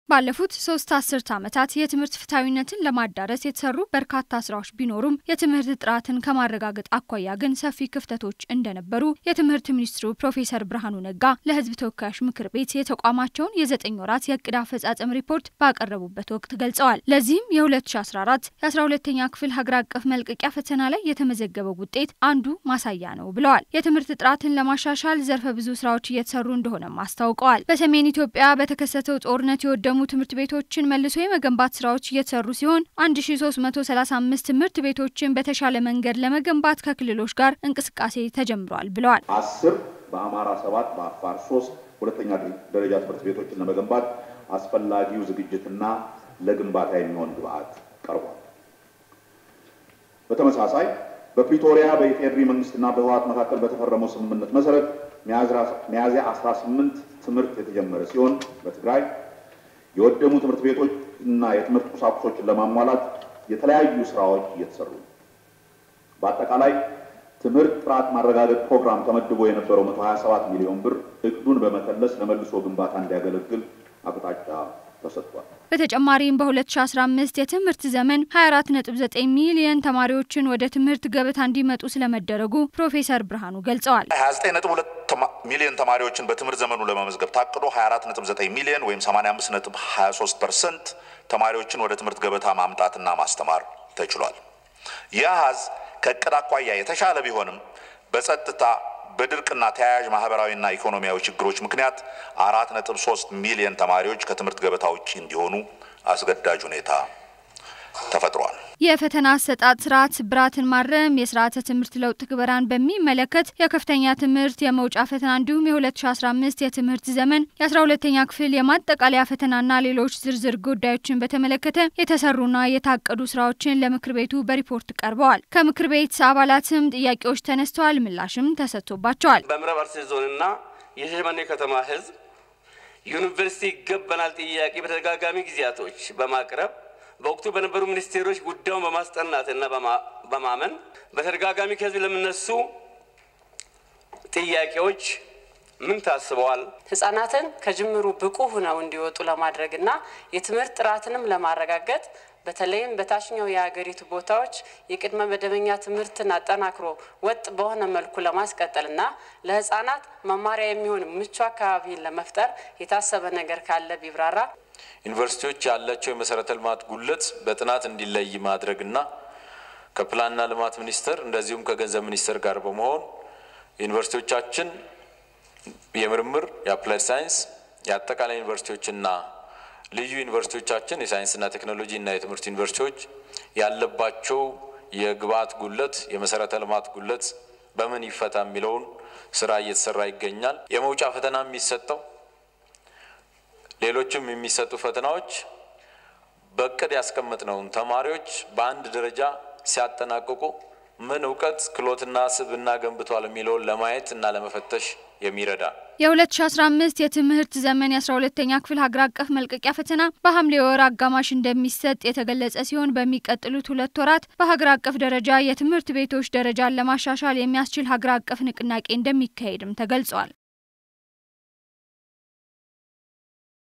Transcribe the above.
ባለፉት ሶስት አስርት ዓመታት የትምህርት ፍትሐዊነትን ለማዳረስ የተሰሩ በርካታ ስራዎች ቢኖሩም የትምህርት ጥራትን ከማረጋገጥ አኳያ ግን ሰፊ ክፍተቶች እንደነበሩ የትምህርት ሚኒስትሩ ፕሮፌሰር ብርሃኑ ነጋ ለሕዝብ ተወካዮች ምክር ቤት የተቋማቸውን የዘጠኝ ወራት የእቅድ አፈጻጸም ሪፖርት ባቀረቡበት ወቅት ገልጸዋል። ለዚህም የ2014 የ12ኛ ክፍል ሀገር አቀፍ መልቀቂያ ፈተና ላይ የተመዘገበው ውጤት አንዱ ማሳያ ነው ብለዋል። የትምህርት ጥራትን ለማሻሻል ዘርፈ ብዙ ስራዎች እየተሰሩ እንደሆነም አስታውቀዋል። በሰሜን ኢትዮጵያ በተከሰተው ጦርነት የወደሙ ትምህርት ቤቶችን መልሶ የመገንባት ስራዎች እየተሰሩ ሲሆን 1335 ትምህርት ቤቶችን በተሻለ መንገድ ለመገንባት ከክልሎች ጋር እንቅስቃሴ ተጀምሯል ብለዋል። አስር በአማራ ሰባት በአፋር ሶስት ሁለተኛ ደረጃ ትምህርት ቤቶችን ለመገንባት አስፈላጊው ዝግጅትና ለግንባታ የሚሆን ግብዓት ቀርቧል። በተመሳሳይ በፕሪቶሪያ በኢፌዴሪ መንግስትና በህወሓት መካከል በተፈረመው ስምምነት መሰረት ሚያዝያ 18 ትምህርት የተጀመረ ሲሆን በትግራይ የወደሙ ትምህርት ቤቶች እና የትምህርት ቁሳቁሶችን ለማሟላት የተለያዩ ስራዎች እየተሰሩ ነው። በአጠቃላይ ትምህርት ጥራት ማረጋገጥ ፕሮግራም ተመድቦ የነበረው 127 ሚሊዮን ብር እቅዱን በመከለስ ለመልሶ ግንባታ እንዲያገለግል አቅጣጫ ተሰጥቷል። በተጨማሪም በ2015 የትምህርት ዘመን 24.9 ሚሊዮን ተማሪዎችን ወደ ትምህርት ገበታ እንዲመጡ ስለመደረጉ ፕሮፌሰር ብርሃኑ ገልጸዋል። 29.2 ሚሊዮን ተማሪዎችን በትምህርት ዘመኑ ለመመዝገብ ታቅዶ 24.9 ሚሊዮን ወይም 85.23 ፐርሰንት ተማሪዎችን ወደ ትምህርት ገበታ ማምጣትና ማስተማር ተችሏል። ይህ አሃዝ ከእቅድ አኳያ የተሻለ ቢሆንም በጸጥታ በድርቅና ተያያዥ ማህበራዊና ኢኮኖሚያዊ ችግሮች ምክንያት አራት ነጥብ ሶስት ሚሊዮን ተማሪዎች ከትምህርት ገበታ ውጭ እንዲሆኑ አስገዳጅ ሁኔታ ተፈጥሯል። የፈተና አሰጣጥ ስርዓት ስብራትን ማረም፣ የስርዓተ ትምህርት ለውጥ ትግበራን በሚመለከት የከፍተኛ ትምህርት የመውጫ ፈተና እንዲሁም የ2015 የትምህርት ዘመን የ12ተኛ ክፍል የማጠቃለያ ፈተናና ሌሎች ዝርዝር ጉዳዮችን በተመለከተ የተሰሩና የታቀዱ ስራዎችን ለምክር ቤቱ በሪፖርት ቀርበዋል። ከምክር ቤት አባላትም ጥያቄዎች ተነስተዋል፣ ምላሽም ተሰጥቶባቸዋል። በምዕራብ አርሲ ዞንና የሻሸመኔ ከተማ ህዝብ ዩኒቨርሲቲ ይገባናል ጥያቄ በተደጋጋሚ ጊዜያቶች በማቅረብ በወቅቱ በነበሩ ሚኒስቴሮች ጉዳዩን በማስጠናት እና በማመን በተደጋጋሚ ከህዝብ ለሚነሱ ጥያቄዎች ምን ታስበዋል? ህጻናትን ከጅምሩ ብቁ ሆነው እንዲወጡ ለማድረግና የትምህርት ጥራትንም ለማረጋገጥ በተለይም በታችኛው የሀገሪቱ ቦታዎች የቅድመ መደበኛ ትምህርትን አጠናክሮ ወጥ በሆነ መልኩ ለማስቀጠልና ለህጻናት መማሪያ የሚሆን ምቹ አካባቢን ለመፍጠር የታሰበ ነገር ካለ ቢብራራ። ዩኒቨርሲቲዎች ያላቸው የመሰረተ ልማት ጉድለት በጥናት እንዲለይ ማድረግና ከፕላንና ልማት ሚኒስቴር እንደዚሁም ከገንዘብ ሚኒስቴር ጋር በመሆን ዩኒቨርሲቲዎቻችን የምርምር የአፕላይድ ሳይንስ የአጠቃላይ ዩኒቨርሲቲዎችና ልዩ ዩኒቨርሲቲዎቻችን የሳይንስና ቴክኖሎጂ እና የትምህርት ዩኒቨርሲቲዎች ያለባቸው የግብዓት ጉድለት የመሰረተ ልማት ጉድለት በምን ይፈታ የሚለውን ስራ እየተሰራ ይገኛል። የመውጫ ፈተና የሚሰጠው ሌሎችም የሚሰጡ ፈተናዎች በእቅድ ያስቀመጥነውን ተማሪዎች በአንድ ደረጃ ሲያጠናቅቁ ምን እውቀት ክህሎትና ስብዕና ገንብቷል የሚለውን ለማየት እና ለመፈተሽ የሚረዳ የ2015 የትምህርት ዘመን የ12ተኛ ክፍል ሀገር አቀፍ መልቀቂያ ፈተና በሐምሌ ወር አጋማሽ እንደሚሰጥ የተገለጸ ሲሆን በሚቀጥሉት ሁለት ወራት በሀገር አቀፍ ደረጃ የትምህርት ቤቶች ደረጃን ለማሻሻል የሚያስችል ሀገር አቀፍ ንቅናቄ እንደሚካሄድም ተገልጿል።